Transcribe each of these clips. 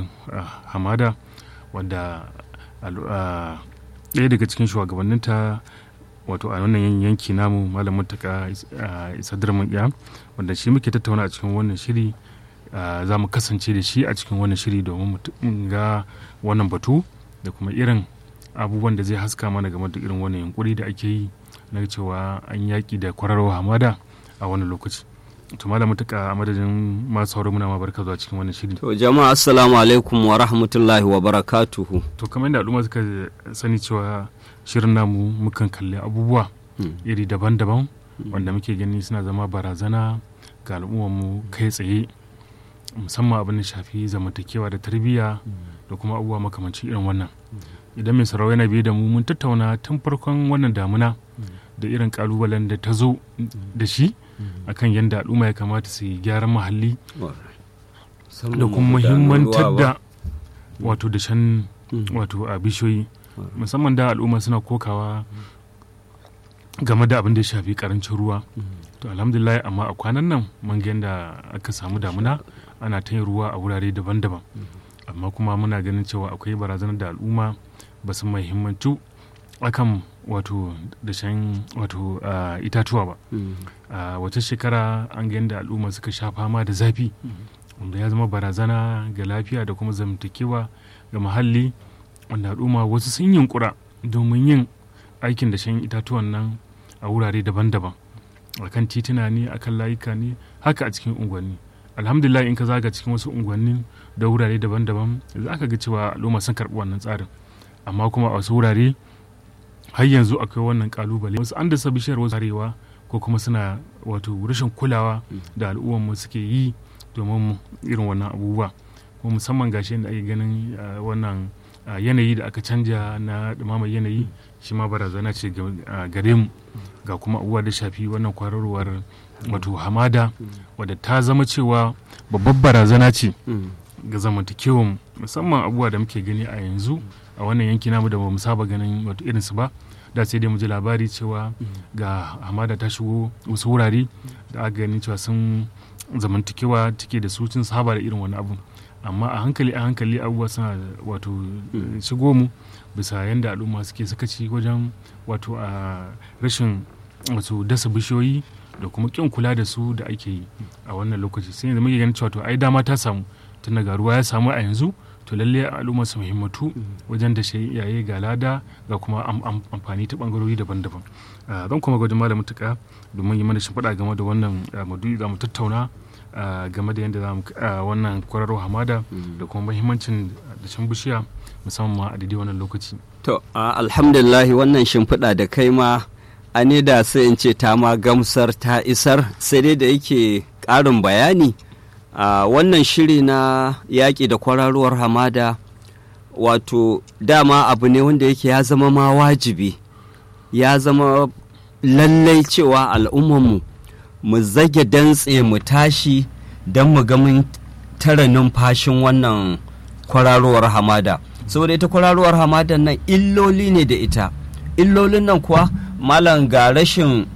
hamada wanda ɗaya daga cikin shugabanninta wato a wannan yanki namu malam mutaka isadar maƙiya wanda shi muke tattauna a cikin wannan shiri za mu kasance da shi a cikin wannan shiri domin mu ga wannan batu da kuma irin abubuwan da zai haska mana game da irin wannan yunkuri da ake yi na cewa an yaƙi da kwararwa hamada a wannan lokaci to malam mutuka a madadin masu sauraro muna ma barka zuwa cikin wannan shiri to jama'a assalamu alaikum wa rahmatullahi wa barakatuhu to kamar yadda al'umma suka sani cewa shirin namu mukan kalli abubuwa iri daban-daban wanda muke gani suna zama barazana ga mu kai tsaye musamman abin da shafi zamantakewa da tarbiyya da kuma abubuwa makamancin irin wannan idan mai sarau yana biye da mu mun tattauna tun farkon wannan damuna da irin kalubalen da ta zo da shi akan yadda al'umma ya kamata su yi gyaran muhalli da kuma muhimmantar da wato da shan wato a bishiyoyi musamman da al'umma suna kokawa game da abin da ya shafi karancin ruwa to alhamdulillah amma a kwanan nan mun ga yadda aka samu damuna ana ta yin ruwa a wurare daban-daban amma kuma muna ganin cewa akwai barazanar da al'umma ba su muhimmancu akan wato dashen wato itatuwa ba a wata shekara an ga yadda al'umma suka sha fama da zafi wanda ya zama barazana ga lafiya da kuma zamantakewa ga muhalli wanda al'umma wasu sun yunkura domin yin aikin dashen itatuwan nan a wurare daban-daban a kan tituna ne a kan layuka ne haka a cikin unguwanni alhamdulillah in ka zaga cikin wasu unguwanni da wurare daban-daban za ka ga cewa al'umma sun karɓi wannan tsarin amma kuma a wasu wurare har yanzu akwai wannan kalubale wasu an dasa bishiyar wasu arewa ko kuma suna wato rashin kulawa da al'ummarmu suke yi domin irin wannan abubuwa kuma musamman gashi da ake ganin wannan yanayi da aka canja na ɗumamar yanayi shi ma barazana ce gare mu ga kuma abubuwa da shafi wannan kwararwar wato hamada wadda ta zama cewa babbar barazana ce ga zamantakewan musamman abubuwa da muke gani a yanzu a wannan yanki namu da bamu saba ganin wato irinsu ba da sai dai mu ji labari cewa ga hamada ta shigo wasu wurare da aka gani cewa sun zamantakewa take da su sun saba da irin wani abu amma a hankali a hankali abubuwa suna wato shigo mu bisa yadda al'umma suke sakaci wajen wato a rashin wato dasa bishiyoyi da kuma kin kula da su da ake yi a wannan lokaci sai yanzu muke ganin cewa to ai dama ta samu tun daga ruwa ya samu a yanzu to lalle al'umma su muhimmatu wajen da shi iyaye ga lada ga kuma amfani ta bangarori daban-daban zan kuma gwajin malam mutuka domin yi mana shimfiɗa game da wannan maudu'i za mu tattauna game da yadda za mu wannan kwararro hamada da kuma muhimmancin dashen bishiya musamman ma a daidai wannan lokaci to alhamdulillah wannan shimfiɗa da kai ma a ne da sai in ce ta ma gamsar ta isar sai dai da yake ƙarin bayani a wannan shiri na yaƙi da kwararuwar hamada wato dama abu ne wanda yake ya zama ma wajibi ya zama lallai cewa al'ummanmu mu zage dantse mu tashi don mu ga mun tara numfashin wannan kwararowar hamada saboda ita kwararowar hamadan nan illoli ne da ita illolin nan kuwa malam ga rashin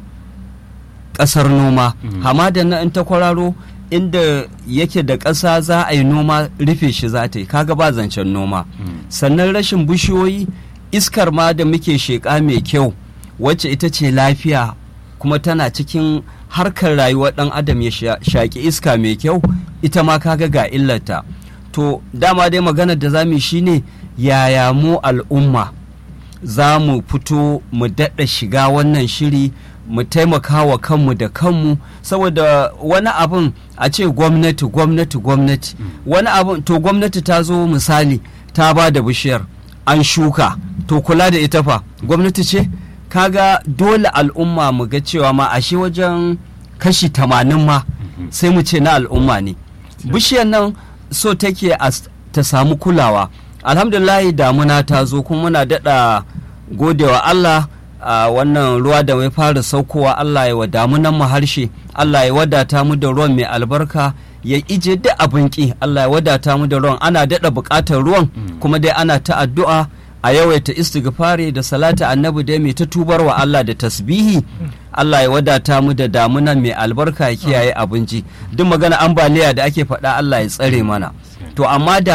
ƙasar noma hamadan nan in ta kwararo inda yake da ƙasa za a yi noma rufe shi za ta yi kaga ba zancen noma sannan rashin bishiyoyi iskar ma da muke sheƙa mai kyau wacce ita ce lafiya kuma tana cikin harkar rayuwar ɗan adam ya shaƙi iska mai kyau ita ma kaga ga illata to dama dai maganar da za mu shine yaya mu al'umma za mu fito mu daɗa shiga wannan shiri mu taimaka wa kanmu da kanmu saboda wani abin a ce gwamnati gwamnati gwamnati wani abin to gwamnati ta zo misali ta ba da bishiyar an shuka to kula da ita fa gwamnati ce kaga dole al'umma mu ga cewa ma ashe wajen kashi tamanin ma sai mu ce na al'umma ne bishiyar nan so take ta samu kulawa alhamdulahi damuna ta zo kuma muna daɗa godewa Allah a wannan ruwa da mai fara saukowa Allah ya wa damunan mu harshe Allah ya wadata mu da ruwan mai albarka ya ije da abin ki Allah ya wadata mu da ruwan ana daɗa buƙatar ruwan kuma dai ana ta addu'a a yawaita istighfari da salata annabi dai mai ta tubar wa Allah da tasbihi Allah ya wadata mu da damunan mai albarka ya kiyaye abinci duk magana ambaliya da ake faɗa Allah ya tsare mana to amma da